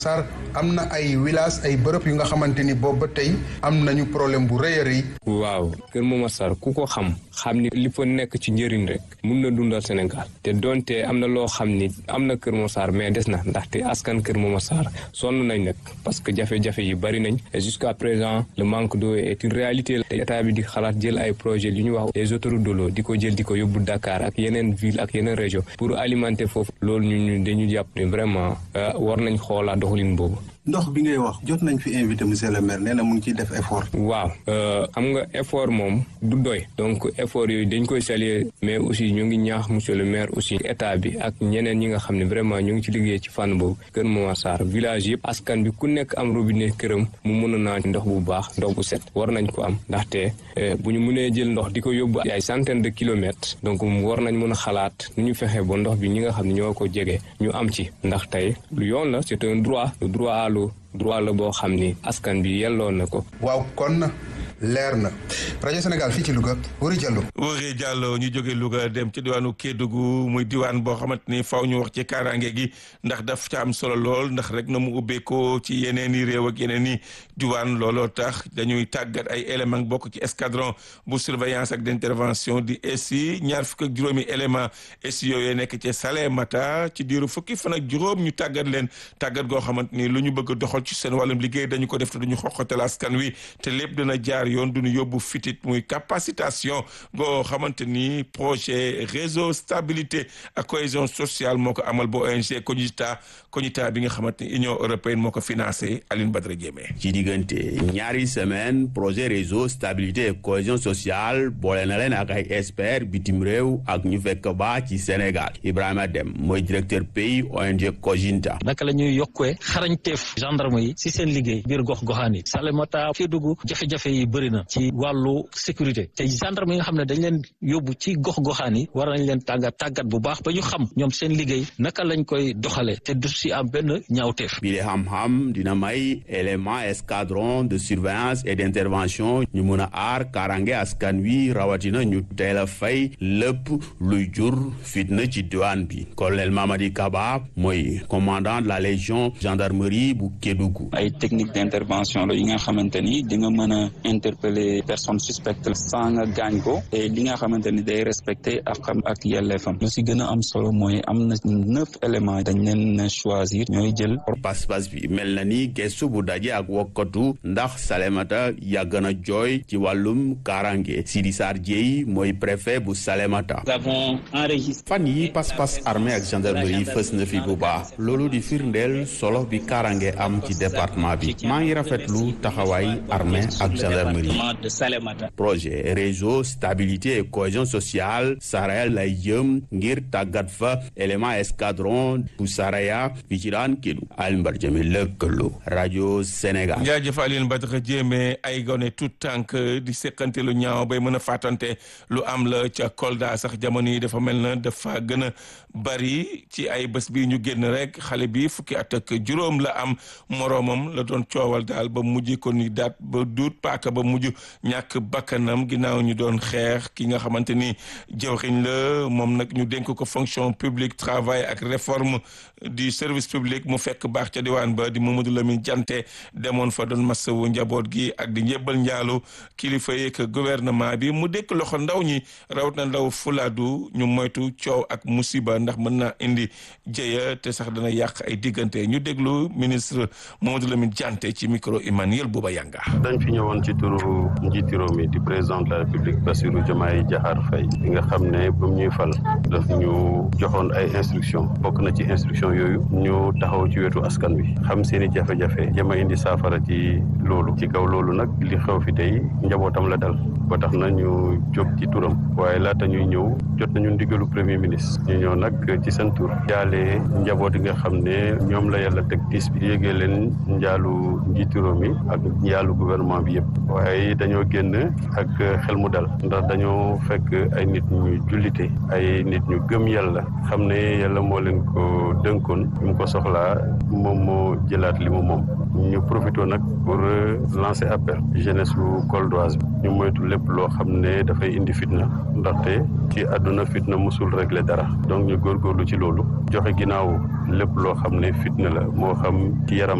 Sarr am na ay village ay bërëb yu nga xamante ni boobu ba tey am nañu problème bu rëy a rëy. waaw Kër Momar Sarr ku ko xam xam ni li fa nekk ci njëriñ rek mun na dundal Sénégal te donte am na loo xam ni am na Kër Momar Sarr mais des na ndaxte askan Kër Momar Sarr sonn nañ nag parce que jafe-jafe yi bari nañ et jusqu'à présent le manque d'eau est une réalité te état bi di xalaat jël ay projet li ñu wax les autoroutes de l'eau di ko jël di ko yóbbu Dakar ak yeneen ville ak yeneen région pour alimenter foofu loolu ñu ñu dañu jàpp ne vraiment war nañ xoolaat doxalin boobu. ndox bi ngay wax jot nañ fi invité monsieur le maire nee na mu ngi ciy def effort. waaw xam nga effort moom du doy donc effort yooyu dañ koy saluer mais aussi ñu ngi ñaax monsieur le maire aussi état bi ak ñeneen ñi nga xam ne vraiment ñu ngi ci liggéey ci fànn boobu Kër Momar Sarr village yëpp askan bi ku nekk am robinet këram mu mën a naan ndox bu baax ndox bu set war nañ ko am ndaxte bu ñu mënee jël ndox di ko yóbbu ay centaine de kilomètres donc war nañ mën a xalaat nu ñu fexe ba ndox bi ñi nga xam ne ñoo ko jege ñu am ci ndax tey lu yoon la c'est un droit le droit à l'eau droit la boo xam ni askan bi yelloon na ko. waaw kon leer na rajo Sénégal fii ci Louga Wuri Diallo. Wuri Diallo ñu jóge Louga dem ci diwaanu Kédougou muy diwaan boo xamante ni faw ñu wax ci kaaraange gi ndax daf ca am solo lool ndax rek na mu ubbeekoo ci yeneen i réew ak yeneen i diwaan looloo tax dañuy tàggat ay éléments bokk ci escadron bu surveillance ak d'intervention di ESI ñaar fukk ak juróomi élément ESI yooyu nekk ci Salémata ci diiru fukki fan ak juróom ñu tàggat leen tàggat goo xamante ni lu ñu bëgg a doxal ci seen wàllum liggéey dañu ko def te duñu xoqatal askan wi te lépp dina jaar yoon duñu yóbbu fitit muy capacitation goo xamante ni projet réseau stabilité ak cohésion sociale moo ko amal ba ONG Cognita Cognita bi nga xamante ni Union européenne moo ko financé Aline Badara Diémé ci diggante ñaari semaine projet réseau stabilité et cohésion sociale boole na leen ak ay experts bitim réew ak ñu fekk ba ci Sénégal Ibrahima Dem mooy directeur pays ONG Cognita naka la ñuy yokkee xarañteef gendarme yi si seen liggéey biir gox goxaan yi Salémata Kédougou jafe-jafe yi bëri na ci wàllu sécurité te gendarme yi nga xam ne dañ leen yóbbu ci gox goxaan yi war nañ leen tàggat tàggat bu baax ba ñu xam ñoom seen liggéey naka lañ koy doxalee te du si am benn ñaawteef. bi le xam-xam dina may élément escadron de surveillance et d'intervention ñu mun a aar kaaraange askan wi rawatina ñu teel a fay lépp luy jur fitna ci diwaan bi colonel Mamadi Kaba mooy commandant de la légion gendarmerie bu Kédougou. ay technique d'intervention la yi nga xamante ni di nga mën a interpeller personne suspecte sans nga gaañ ko et li nga xamante ni day respecter ak xam ak yelleefam lu si gën a am solo mooy am na neuf éléments dañ leen choisir ñooy jël pas-pas bi mel na ni gestu bu daje ak wokkatu ndax Salémata yàgg na jooy ci wàllum kaaraange Sidi Sarr Dieye mooy préfet bu Salémata fan yi pas-pas armée ak gendarmerie fës na fi bu baax loolu di firndeel solo bi kaaraange am ci département bi maa ngi rafetlu taxawaay armée ak gendarmerie projet réseau stabilité et cohésion sociale Saraya lay jëm ngir tàggat fa élément escadron bu Saraya fi ci daan kédu Alioune Badara Diémé lëkkaloo rajo Sénégal jaajëf Alioune Badara Diémé ay gone tout tànk di seqante lu ñaaw bay mën a fàttante lu am la ca Kolda sax jamono yi dafa mel na dafa gën a bari ci ay bés bi ñu génn rek xale bi fukki at ak juróom la am moroomam la doon coowal daal ba mujj ko ni daat ba duut paaka ba mujj ñàkk bakkanam ginnaaw ñu doon xeex ki nga xamante ni jëwriñ la moom nag ñu dénk ko fonction publique travail ak réforme du service public mu fekk baax ca diwaan ba di Mamadou Lamine Diante demoon fa doon masawu njaboot gi ak di njëbbal njaalu kilifa yeeg gouvernement bi mu dékk loxo ndaw ñi rawat na ndaw fulaadu ñu moytu coow ak musiba ndax mën naa indi jëya te sax dana yàq ay diggante ñu déglu ministre Mamadou Lamine Diante ci micro Emmanuel Bouba Yanga dañ fi ñëwoon ci turu njiiti réew mi di président de la république Bassirou Diomaye Diakhar Faye bi nga xam ne ba mu ñuy fal daf ñu joxoon ay instruction bokk na ci instruction yooyu ñu taxaw ci wetu askan wi xam seen i jafe-jafe jëm a indi saafara ci loolu ci kaw loolu nag li xew fi tey njabootam la dal ba tax na ñu jóg ci turam waaye laata ñuy ñëw jot nañu ndigalu premier ministre ñu ñëw nag ci seen tur jaale njaboot yi nga xam ne ñoom la yàlla teg tiis bi yégee leen njaalu njiitu réew mi ak njaalu gouvernement bi yëpp waaye dañoo génn ak xel mu dal ndax dañoo fekk ay nit ñu jullite ay nit ñu gëm yàlla xam ne yàlla moo leen ko dënkoon bi mu ko soxlaa moom moo jëlaat li mu moom ñu profité nag pour lancer appel jeunesse bu goldoise bi ñu moytu lépp loo xam ne dafay indi fitna ndaxte ci àdduna fitna musul régler dara donc ñu góorgóorlu ci loolu joxe ginnaaw lépp loo xam ne fitna la moo xam ci yaram